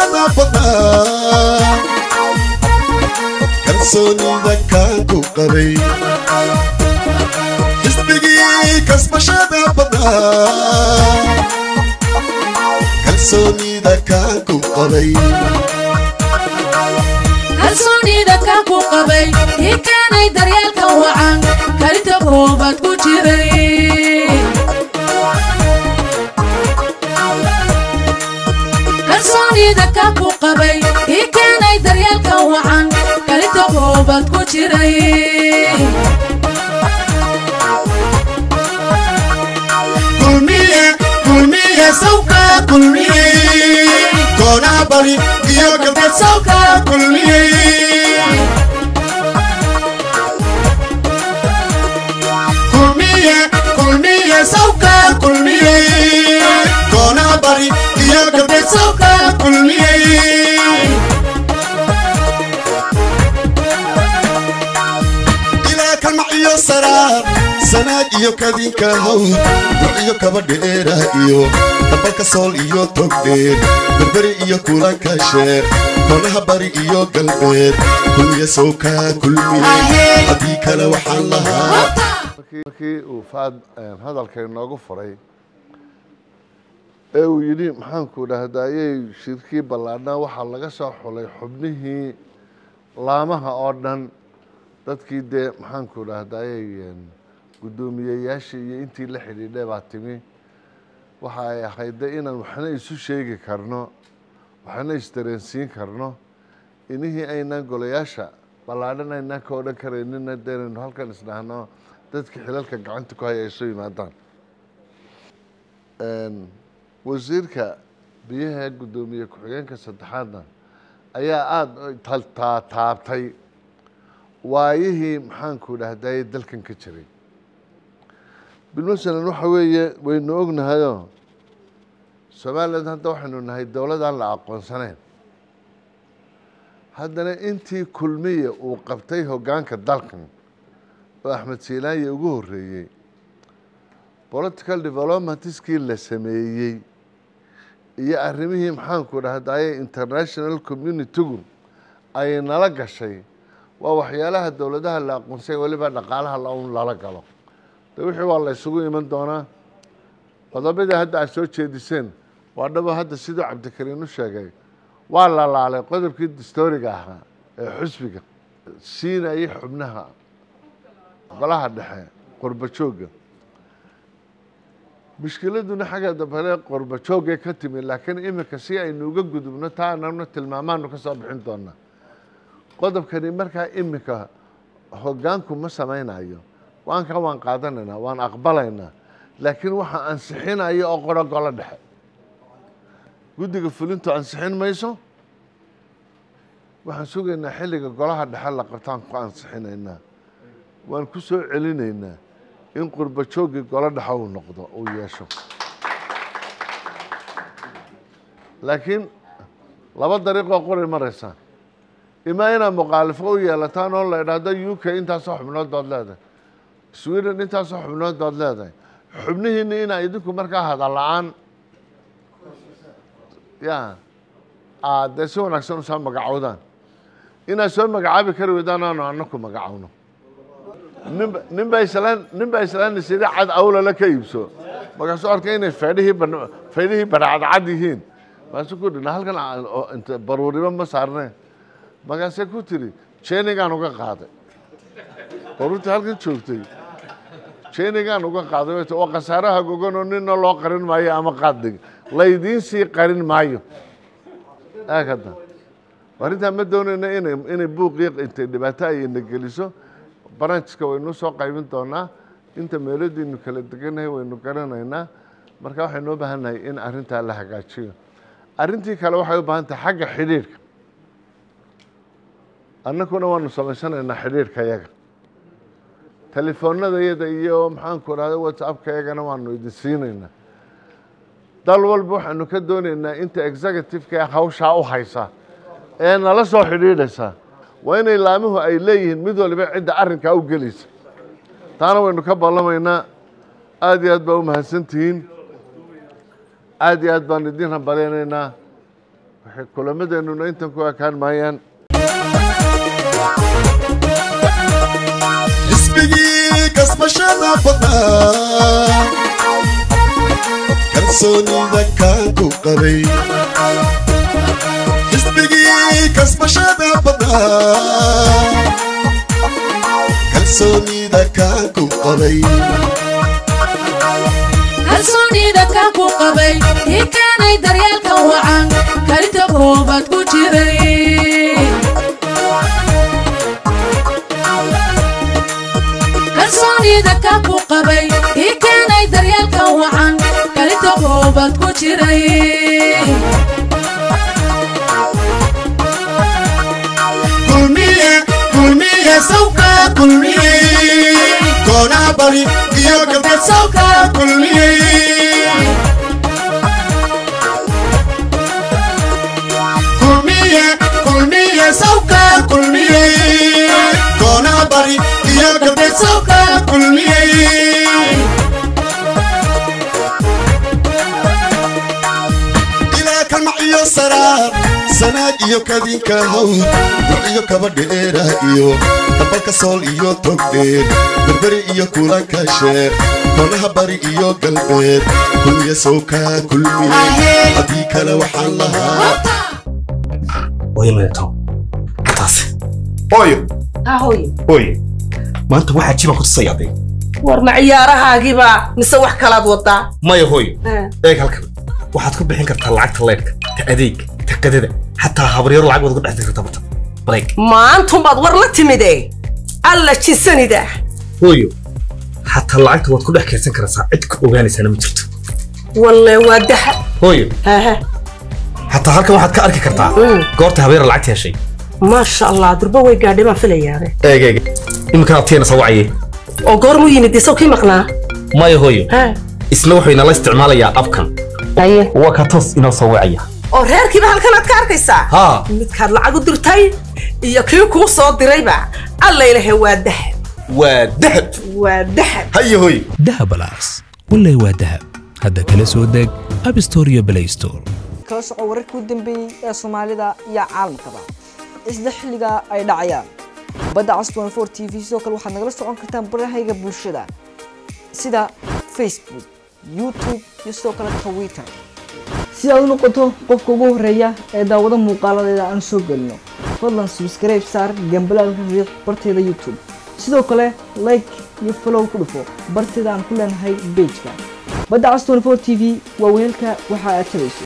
kasbashada badnaa kalsoonida kaan ku qabay xisbigii kasbashada badnaa kalsoonida kaan ku qabay kalsoonida kaan ku qabay kii keenay daryeelka wacan kalinta koobaad ku jiray kalsoonida kaan ku qabay kii keenay daryeelka wacan kalinta koobaad ku jiray kulmiye kulmiye sawka kulmiye koonaa bari iyo galbeed sawka kulmiye kulmiye kulmiye sawka kulmiye koonaa bari iyo galbeed sawka kulmiye ilaa kalmac iyo saraar sanaag iyo kadinka hawd dur iyo kaba dheera iyo dabalka sool iyo togdheer berberi iyo kulanka sheer konaha bari iyo galbeed kulmiye sowka kulmiye haddii kale waxaan lahaa markii uu faad hadalka inoogu furay ee uu yidhi maxaanku dhahdayey shirkii ballaadhnaa waxaa laga soo xulay xubnihii laamaha oo dhan dadkii dee maxaanku dhahdayey guddoomiyeyaashii iyo intii la xidhiidhay baa timi waxa ay ahayd de inaan waxna isu sheegi karno waxna isdareensiin karno inihii aynaan golayaasha ballaadhan aynaan ka odhan karaynina deenaynu halkan isdhahno dadka xilalka gacanta ku haya ay soo yimaadaan wasiirka biyaha guddoomiye ku-xigeenka saddexaadna ayaa aada taabtay waayihii maxaanku dhahdaye dalkan ka jiray bilmasalan waxa weeye waynu ognahayoo somaliland hadda waxaynu nahay dowladaan la aqoonsanayn haddana intii kulmiya uu qabtay hoggaanka dalkan oo axmed siilaaye ugu horreeyey political developmentskii la sameeyey iyo arrimihii maxaanku dhahdaye international communitygu ay nala gashay waa waxyaalaha dowladaha la aqoonsay weliba dhaqaalaha laun lala galo de wixii waa la ysugu iman doonaa qodobadii hadda aad soo jeediseen waa dhabo hadda siduu cabdikariin u sheegay waa la laalay qodobkii distoriga ahaa ee xusbiga siinayay xubnaha golaha dhexe qorba joogga mushkiladuna xagga dambale qorba joogay ka timi laakiin iminka si aynu uga gudubno taa anagna tilmaamaanu ka soo bixin doonaa qodobkani markaa iminka hoggaanku ma samaynayo waanka waan qaadanaynaa waan aqbalaynaa laakiin waxaa ansixinaya oo qoro golo dhexe guddiga fulintu ansixin mayso waxaan sugaynaa xilliga golaha dhexe la qabtaan ku ansixinaynaa waan ku soo celinaynaa in qurba jooggii golo dhexe uu noqdo uu yeesho laakiin laba dariiqoo qoray maraysaan imaa inaad muqaalifo u yeelataan oo la idhaahdo u k intaasoo xubnood baad leedahay sweden intaasoo xubnood baad leedahay xubnihiina inaa idinku markaa hadal la-aan ya aad dee si wanaagsan usoo magacowdaan inaad soo magacaabi kari weydaan aanu anaku magacowno ninba ninbaa islaan ninbaa islaan isiri cad awlala ka iibso markaasuu arkay inay faydhihii ban faydhihii baracadcad yihiin markaasuu ku dhina halkan inta baruuriba ma saarneen markaasee ku tiri jenigaan uga qaaday baruurtii halkan joogtay jenigaan uga qaaday way ti oo khasaaraha goganoo nina loo qarin maayo ama qaaddig laydiin sii qarin maayo aag hadda arrintaa ma doonayna inay inay buuqii intay dhibaato ay ina geliso branchka waynu soo qaybin doonaa inta meeladiinu kala deganahay waynu garanaynaa marka waxaynu u baahan nahay in arrintaa la hagaajiyo arrintii kale waxay u baahan tahay xagga xidhiirhka annaguna waanu samaysanaynaa xidhiirhka yaga telefoonada yada iyo maxaanku dhahda whatsappka yagana waanu idin siinaynaa dal walba waxaanu ka doonaynaa inta executive-ka ee hawshaa u haysa ee nala soo xidhiidhaysa waa inay laamuhu ay leeyihiin mid waliba cidda arrinkaa u gelaysa taana waynu ka ballamaynaa aada iyo aad baa u mahadsantihiin aada iyo aad baan idin hambalyaynaynaa waxay kulamadeenuna intan ku ekaan maayaan xisbigii kasbashada badnaa kalsoonida kaan ku qabay xisbigii kasbashada badnaa kalsoonida kaan ku qabay kalsoonida kaan ku qabay kii keenay daryeelka wacan kalinta koobaad ku jiray kalsoonida kaan ku qabay kii keenay daryeelka wacan kalinta koobaad ku jiray kulmiye kulmiye sawka kulmiye koonaha bari iyo galbeed sawka kulmiye kulmiye kulmiye sawka kulmiye koonaha bari iyo galbeed sawka kulmiye ilaa kalmac iyo saraar sanaag iyo kadinka how dur iyo kaba dheera iyo dambalka sool iyo togdheer berberi iyo kulanka sheer koonaha bari iyo galbeed kulmiye sowka kulmiye haddii kale waxaan lahaa hooyo meeto taasi hooyo ahoy hooyo maanta waxaa jibaan ku tusayaaday war ma ciyaarahaagiiba mise wax kalaad wadaa maya hooyo eeg halkan waxaad ku bixin kartaa lacagta leydhka ta adeeg ta qadada xataa habaryaro lacag waad uga dhex diri kartaa barta bareeg maantumbaad war la timide alla jisanida hooyo xataa lacagta waad ku dhex keedsan karaysaa cid ku ogaanaysaana ma jirto walle waa daha hooyo haha xataa halkan waxaad ka arki kartaa Mm. goorta habeera lacagta heshay maasha allah durba way gaadhay baan filayaabe eeg eeg iminkan abtiyana soo wacaye oo goormuu yimid isaw kii maqnaa maya hooyo ha isna wuxuu inala isticmaalayaa abkan aye waa ka toos inoo soo wacaya oo reerkiiba halkanaad ka arkaysaa haa midkaad lacag u dirtay iyo kii kuu soo dirayba alla ilahe waa dahab waa dahab waa dahab haya hooyo dahabalaas wallay waa dahab hadda kala soo deg app store iyo play store kala soco wararkii u dambeeyey ee soomaalida iyo caalamkaba isla xilliga ay dhacayaan badda cas 24 t v sidoo kale waxaad nagala socon kartaan barahayga bulshada sida facebook youtube iyo sidoo kale twitter si aad u noqoto qofka ugu horeeya ee daawado muuqaaladeeda aan soo gelino fadlan subscribe saar gambalaalka riiq barteeda youtube sidoo kale like iyo follow ku dhufo barteeda aan ku leenahay pageka badda cas 24 t v waa weelka waxa aad tabayso